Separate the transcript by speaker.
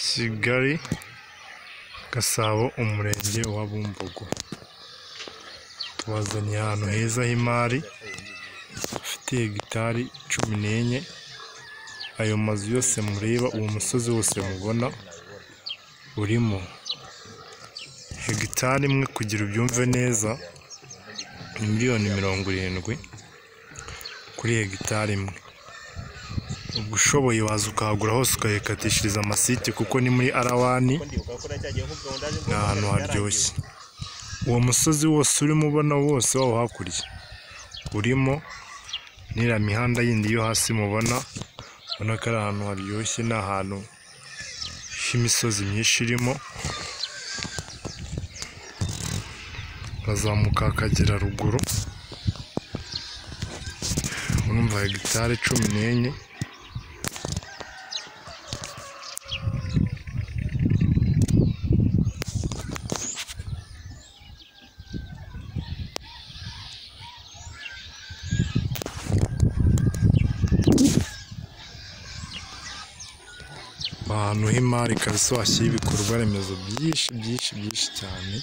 Speaker 1: Kigali Gasabo umurenge wa Bumbogo tubazaniye ahantu heza h'imari hafite hegitari cumi n'enye ayo mazu yose mureba uwo musozi wose mubona urimo hegitari imwe kugira ubyumve neza ni miliyoni mirongo irindwi kuri hegitari imwe ubwo ushoboye waza ukahagura hose ukahikatishiriza amasite kuko ni muri arawani ni ahantu haryoshye uwo musozi wose urimo ubona wose wawo hakurya urimo n'iriya mihanda yindi yo hasi mubona ubona ko ari ahantu haryoshye ni ahantu h'imisozi myinshi irimo ukazamuka hakagera ruguru urumva hegitari cumi n'enye ahantu h'imari kabisa washyira ibikorwa remezo byinshi byinshi byinshi cyane